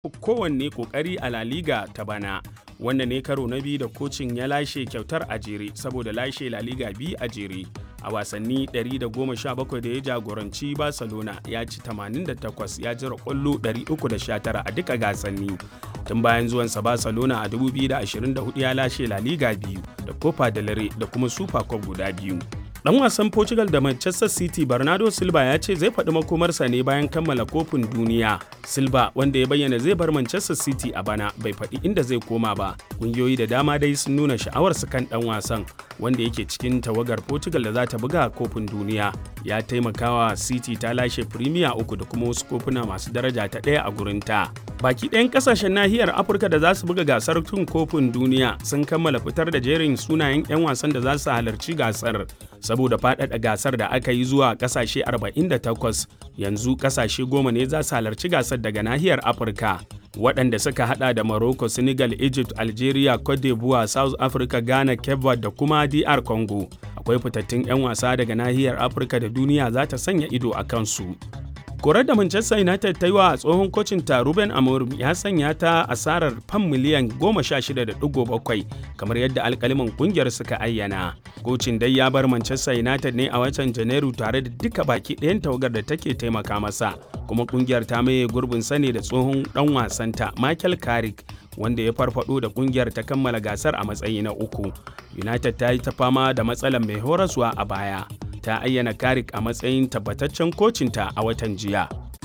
kowanne kokari a La Liga ta bana. Wannan ne karo na biyu da kocin ya lashe kyautar a jere saboda lashe La Liga biyu a jere. A wasanni 117 da ya jagoranci Barcelona ya ci 88 ya jira kwallo 319 a duka gasanni. Tun bayan zuwansa Barcelona a 2024 ya lashe La Liga biyu da Copa del Rey da kuma Super Cup guda biyu. Dan wasan Portugal da Manchester City Bernardo Silva ya ce zai faɗi makomarsa ne bayan kammala kofin duniya. Silva wanda ya bayyana zai bar Manchester City a bana bai faɗi inda zai koma ba. Kungiyoyi da dama dai sun nuna sha'awarsu kan ɗan wasan wanda yake cikin tawagar Portugal da za ta buga kofin duniya. Ya taimakawa City ta lashe Premier uku da kuma wasu kofuna masu daraja ta ɗaya a gurinta. Baki ɗayan ƙasashen nahiyar Afirka da za su buga gasar tun kofin duniya sun kammala fitar da jerin sunayen 'yan wasan da za su halarci gasar. saboda faɗaɗa gasar da aka yi zuwa ƙasashe 48 yanzu ƙasashe goma ne za su halarci gasar daga nahiyar afirka waɗanda suka hada da morocco senegal egypt algeria cote d'ivoire south africa ghana cape verde da kuma dr congo akwai fitattun 'yan wasa daga nahiyar afirka da duniya za ta sanya ido a kansu korar da manchester united ta yi wa tsohon kocin ta ruben amorim ya sanya ta asarar fam miliyan 16.7 kamar yadda alkaliman kungiyar suka ayyana kocin dai ya bar manchester united ne a watan janairu tare da duka baki ɗayan tawagar da take taimaka masa kuma kungiyar ta maye gurbin sane da tsohon dan wasanta michael carrick wanda ya farfado da kungiyar ta kammala gasar a matsayi na uku united ta yi ta fama da matsalar mai horaswa a baya ta ayyana Karik a matsayin tabbataccen kocinta a watan jiya.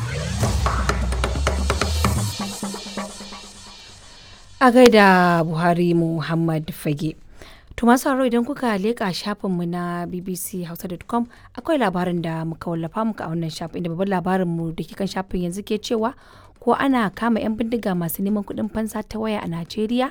A gaida Buhari Muhammad Fage. To masu haro idan kuka leƙa shafinmu na bbchausa.com akwai labarin da muka wallafa muka a wannan shafin inda babban labarinmu da ke kan shafin yanzu ke cewa ko ana kama 'yan bindiga masu neman kuɗin fansa ta waya a Najeriya?